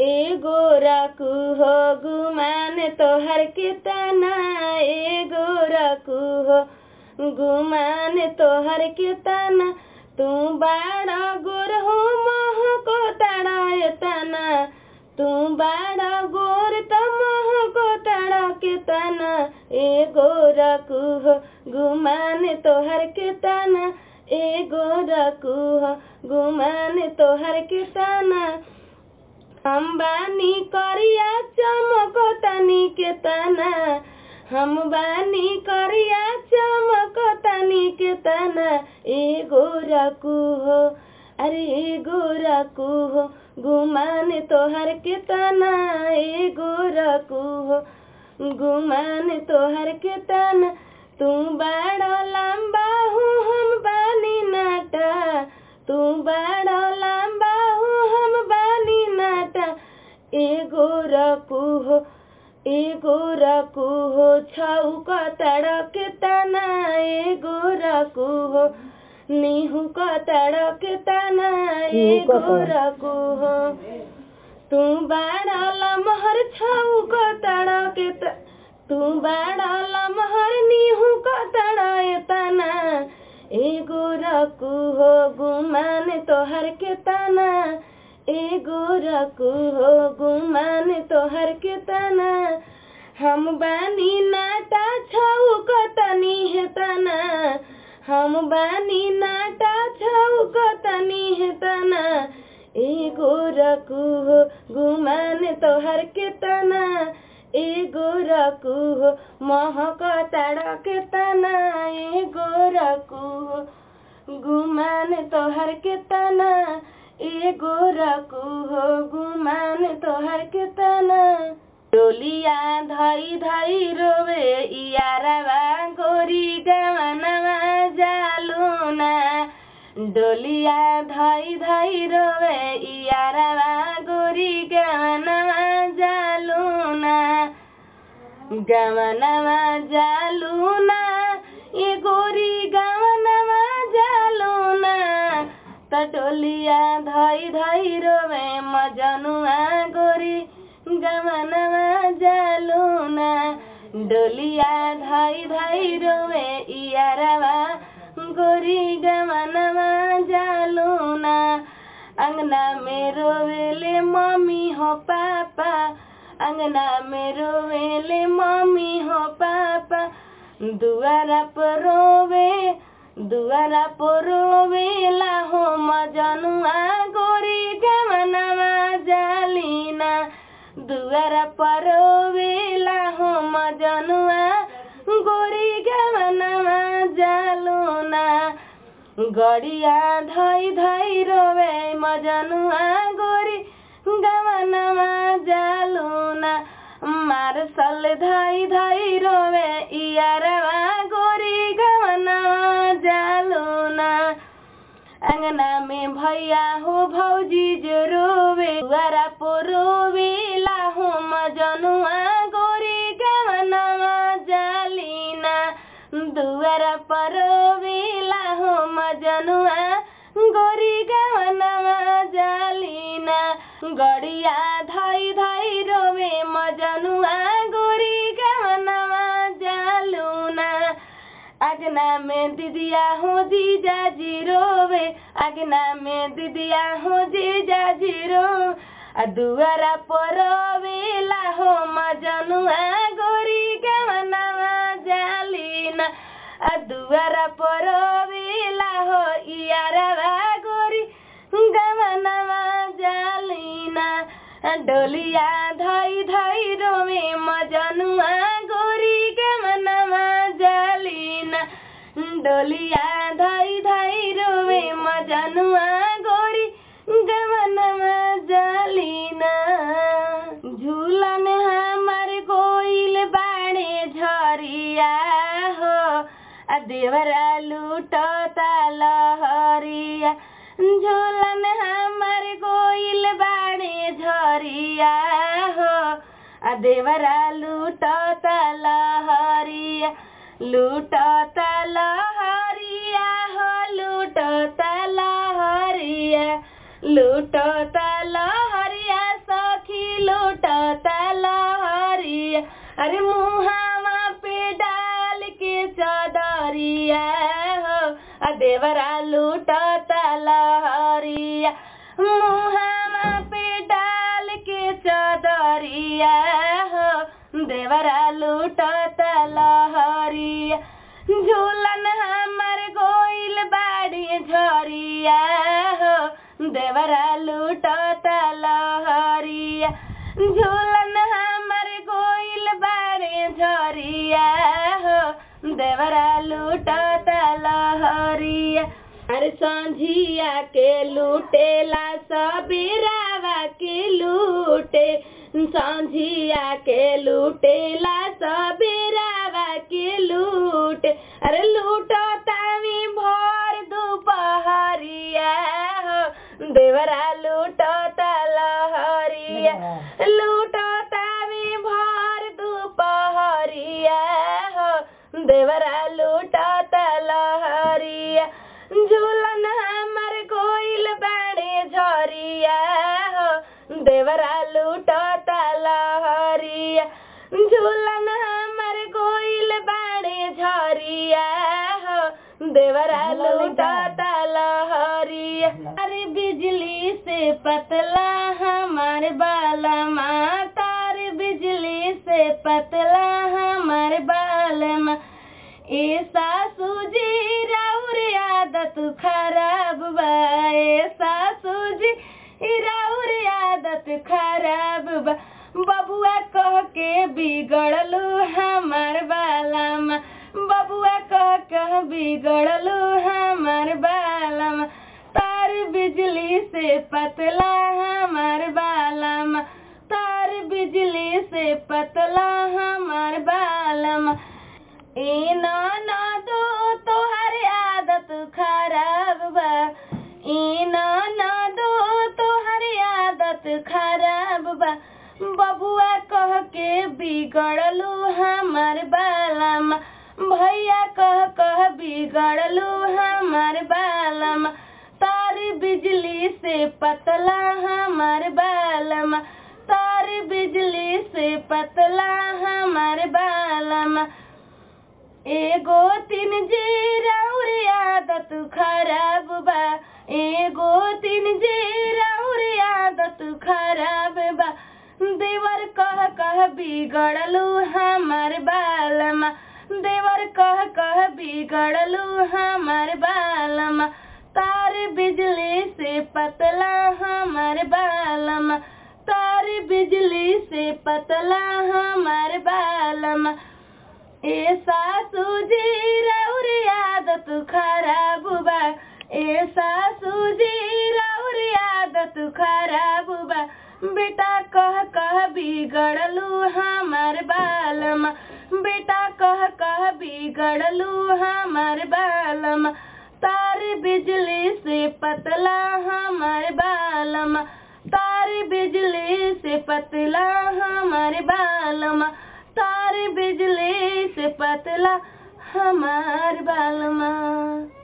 एगो रकू हो गुमान तोहर के तना एगो रकू हो गुमान तोहर के तना तू बाड़ा गोर हो मोह को तड़ा तना तू बाड़ा गोर त मोह को तड़ा के तना एगो रकू हो गुमान तोहर के तना एगो रकू हो गुमान तोहर के तना हम बानी करिया चमक तनी के तना हम बानी करिया चमक तनी के तना एगो रकू हो अरे एगो रकू हो गुमान तोहर के तना एगो रकू हो गुमान तोहर के तना तू बड़ा लंबा हूँ हम बानी नाटा तू बड़ा लंबा हूँ हम बानी नाटा एगो रकू हो एगो रकू हो छौक तड़क तना एगो रकू हो नीहू क तड़क तना एगो रकू हो तू बाड़ा लमहर छौक तड़क त तू बाड़ा लमहर नीहू क तड़क तना एगो रकू हो गुमान तोहर के तना एगो रकू हो गुमान तोहर के तना हम बानी नाटा छौक तनी है तना हम बानी नाटा छौक तनी है तना एगो रकू हो गुमान तोहर के तना एगो रकू हो महक तड़क तना एगो रकू हो गुमान तोहर के तना एगो रकू हो गुमान तोहर के तना डोलिया धई धई रोवे इयारवा गोरी गवनवा जालूना डोलिया धई धई रोवे इयारवा गोरी गवनवा जालूना गवनवा जालूना ये गोरी गवनवा जालूना त डोलिया धई धई रोवे मजनुआ गोरी गवनवा जालूना डोलिया धई धई रोवे इयारवा गोरी गवनवा जालूना अंगना में रोवेले मम्मी हो पापा अंगना में रोवेले मम्मी हो पापा दुआरा पर रोवे दुआरा पर रोवेला हो मजनुआ गोरी गवनवा जालीना दुआरा पर रोवेला हो मजनुआ गोरी गवनवा जालूना गड़िया धई धई रोवे मजनुआ गोरी गवनवा जालूना मारसल धई धई रोवे इयारवा गोरी गवनवा जालूना अंगना में भैया हो भौजी जो रोवे दुआरा पो रोवेला हो मजनुआ गोरी गवनवा जालीना दुआरा पर रोवेला हो मजनुआ गोरी गवनवा जालीना गड़िया धई धई रोवे मजनुआ गोरी गवनवा जालूना अगना में दिदिया हो जीजा जी रोवे अगना में दिदिया हो जीजा जी रो आ दुआरा पर रोवेला हो मजनुआ गोरी गवनवा जालीना आ दुआरा पर रोवेला हो इयारवा गोरी गवनवा जालीना डोलिया धई धई रोवे मजनुआ गोरी गवनवा जालीना डोलिया धई धई रोवे मजनुआ गोरी गवनवा जालीना झूलन हमर गोइल बाड़े झरिया हो आ देवरा लूटता लहरिया झूलन हमर गोइल बाड़े झरिया हो आ देवरा लूटता लहरिया लूटता लहरिया हो लूटता लहरिया लूटता लहरिया सखी देवरा लूटता लहरिया मुहामा पे डाल के चदरिया हो देवरा लूटता लहरिया झूलन हमर गोइल बाड़ी झरिया हो देवरा लूटता लहरिया झूलन हमर गोइल बाड़ी झरिया हो देवरा लूटता लहरिया अरे संझिया के लूटेला सबीरावा के लूटे संझिया के लूटेला सबीरावा के लूटे अरे लूटो तावी भर दुपहरिया हो देवरा लूटो लहरिया लूटो तावी भर दुपहरिया हो देवरा लूटो लहरिया झूलन हमर गोइल बाड़े झरिया हो देवरा लूटो लहरिया झूलन हमर गोइल बाड़े झरिया हो देवरा लूटो लहरिया अरे बिजली से पतला हमार बाला तार बिजली से पतला हमार बालमा ए सासू जी राउर आदत खराब बा ए सासू जी राउर आदत खराब बा बबुआ कह के बिगड़लू हमार बालामा बबुआ कह कह बिगड़लू हमार बालामा तार बिजली से पतला हमार बालामा तार बिजली से पतला हमार बालामा ए ना ना दो तोहर आदत खराब बा ए ना ना दो तोहर आदत खराब बा बबुआ कह के बिगड़लू हमार बालामा भैया कह कह बिगड़लू हमार बालामा तार बिजली से पतला हमार बालामा तार बिजली से पतला हमार बालामा एगो तीन जी राउर आदत खराब बा एगो तीन जी राउर आदत खराब बा देवर कह कह बिगड़लू हमार बालमा देवर कह कह बिगड़लू हमार बालमा तार बिजली से पतला हमार बालमा तार बिजली से पतला हमार बालमा ए सासू जी राउर आदत खराब बा ए सासू जी राउर आदत खराब बा बेटा कह कह बिगड़लू हमार बालमा बेटा कह कह बिगड़लू हमार बालमा तार बिजली से पतला हमार बालमा तार बिजली से पतला हमार बालमा तार बिजली से पतला हमार बालमा